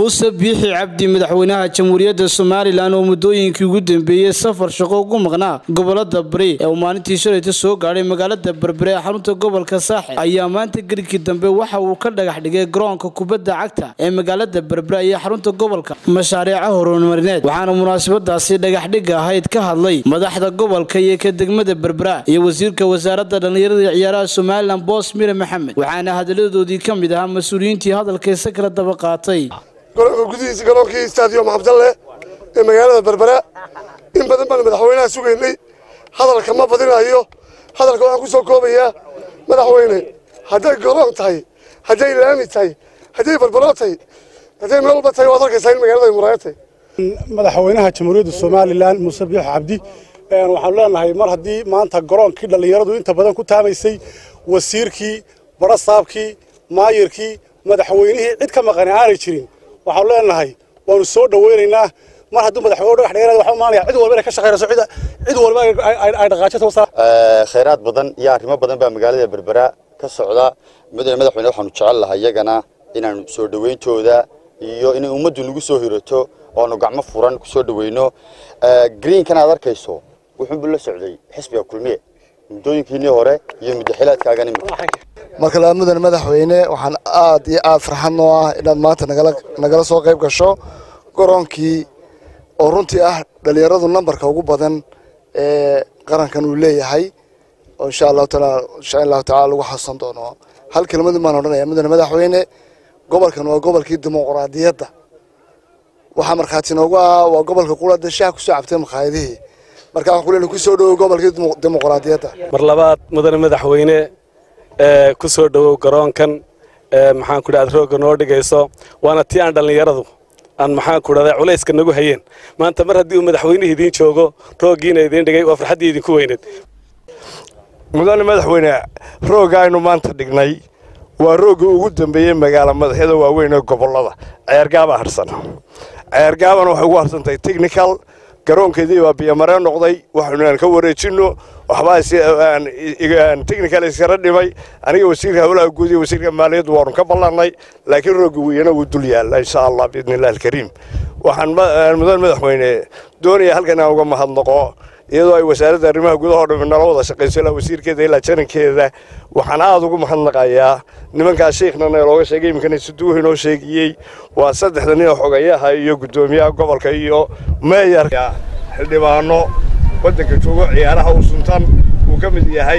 muuse biixi cabdi madaxweynaha jamhuuriyadda somalilan oo muddooyinkii ugu dambeeyey safar shaqo ugu maqnaa gobolada bari ee uu maalintii shalayta soo gaadhay magaalada berbere ee xarunta gobolka saaxil ayaa maanta gerigkii dambe waxa uu ka dhagax dhigay garoonka kubadda cagta ee magaalada berbere iyo xarunta gobolka mashaariica horumarineed waxaana munaasabadaasi dhagaxdhigga ahayd ka hadlay madaxda gobolka iyo ka degmada berbera iyo wasiirka wasaaradda dhallinyarada iyo ciyaaraha somalilan boos mire maxamed waxaana hadaladoodii ka mid ahaa mas-uuliyiintii hadalkaysa kala daba qaatay garoonka gudihiisa garoonkii stadium cabdalle ee magaalada berbera in badan baan madaxweynaha sugaynay hadalka ma badinayo hadalka waxaan ku soo koobayaa madaxweyne hadday garoon tahay hadday laami tahay hadday berbero tahay hadday meel walba tahay waad arkaysaa in magaalada ay muraayo tahay madaxweynaha jamhuuriyadda somalilan muuse biix cabdi waxaanu leenahay mar haddii maanta garoonkii dhallinyaradu inta badan ku taamaysay wasiirkii barasaabkii maayirkii madaxweynihii cid ka maqani aanay jirin waxaanu leenahay waanu soo dhaweynaynaa mar hadduu madaxweyne dhagax dheeraad waxaa maanaya cid walba inay ka shaqaynayso cid cid walba ay dhaqaajato khayraad badan iyo arrimo badan baa magaalada berbera ka socda mudane madaxweyne waxaanu jecel lahay iyagana inaanu soo dhaweyntooda iyo inay ummaddu nagu soo hirato oanu gacmo furan ku soo dhaweyno greenkan aad arkayso wuxuunbu la socday xisbiga kulmiye muddooyinkiinii hore iyo muddaxilaadkaagan marka laa mudane madaxweyne waxaan aad iyo aad farxad noo ah inaad maanta nagala soo qayb gasho garoonkii oo runtii ah dhallinyaradu nambarka ugu badan ee qarankan uu leeyahay oo insha allahu taala insha allahu tacala lagu xasuusan doono hal kelmadin baan odhanaya mudane madaxweyne gobolkan waa gobolkii dimuqraadiyadda waxaa markhaati noogu ah waa gobolka qurada shaha kusoo cabtay makhaayadihii marka waxaan kuleena kusoo dhawow gobolkii dimuqraadiyadda mar labaad mudane madaxweyne ku soo dhowow garoonkan maxaan ku dhaha roogga noo dhigayso waana tii aan dhallinyaradu aan maxaan ku dhahda culayska nagu hayeen maanta mar haddii uu madaxweynihii idiin joogo rooggiina idiin dhigay waa farxaddii idinku weyneed mudane madaxweyne roogga aynu maanta dhignay waa roogga ugu dambeeyey magaala madaxyada waaweyn ee gobollada ceergaabaa harsan ceergaabana waxay ugu harsantahay technical garoonkeedii baa biyomareen noqday waxaynu aan ka wareejinno waxbaa technical iskara dhimay aniga wasiirka howlaha guud iyo wasiirka maaliyaddu waanu ka ballannay laakiin roogga weyana wuu dul yaalla insha allah biidni illahi alkariim waxaan mudan madaxweyne doonaya halkan inaan uga mahadnaqo iyadoo ay wasaaradda arrimaha gudahoo dhammi nala wada shaqayso ilaa wasiirkeeda ilaa jarankeeda waxaan aada ugu mahadnaqayaa nimankaas sheikhna looga sheegay iminkana siduuhi noo sheegiyey waa saddexda nin oo xogayaha iyo guddoomiyaha gobolka iyo meeyarka xildhibaano waddanka joogo ciyaaraha u suntan uu ka mid yahay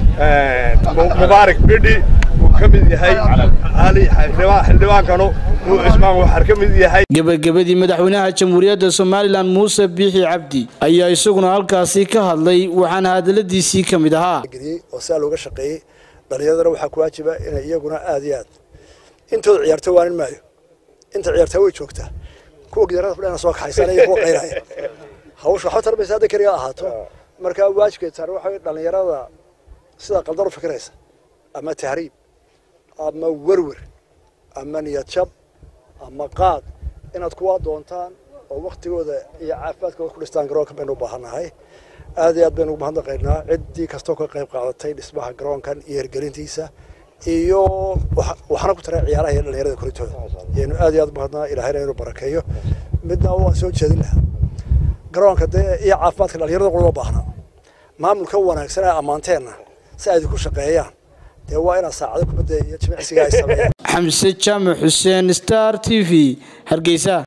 mubaarak bidhi uu ka mid yahay ali xildhibaankanu uu cismaan waxar ka mid yahay gebagabadii madaxweynaha jamhuuriyadda somalilan muuse biixi cabdi ayaa isaguna halkaasi ka hadlay waxaana hadaladiisii ka mid ahaa oo saa looga shaqeeyey dhallinyaradana waxaa ku waajiba inay iyaguna aad iyo aad intooda ciyaarto waanin maayo inta ciyaartaa way joogtaa kuwa gidaarada fadhiyana soo kaxaysanaya kuwa qayraya hawsha waxba tarbaysa hadda keliya ahaato markaa waajibkeed taar waxa dhallinyarada sida qaldan u fikiraysa ama tahriib ama werwer ama niyad jab ama qaad inaad kuwaa doontaan oo waktigooda iyo caafimaadkooda ku dhistaan garoonka baynu u baahannahay aad iyo aad baynu ugu mahadnaqaynaa ciddii kastoo ka qayb qaadatay dhismaha garoonkan iyo hirgelintiisa iyo waxaana ku taray ciyaaraha iyo dhallinyarada korintooda yaynu aad iyo aad umahadnaa ilaahayna inuu barakeeyo midna waan soo jeedin lahaa garoonka dee iyo caafimaadka dhallinyarada qulama baahna maamulka wanaagsan ee ammaanteenna si ay idinku shaqeeyaan dee waa inaad saacado kubadda iyo jimicsiga ay sameeyaan xamse jaamac xuseen star t v hargeysa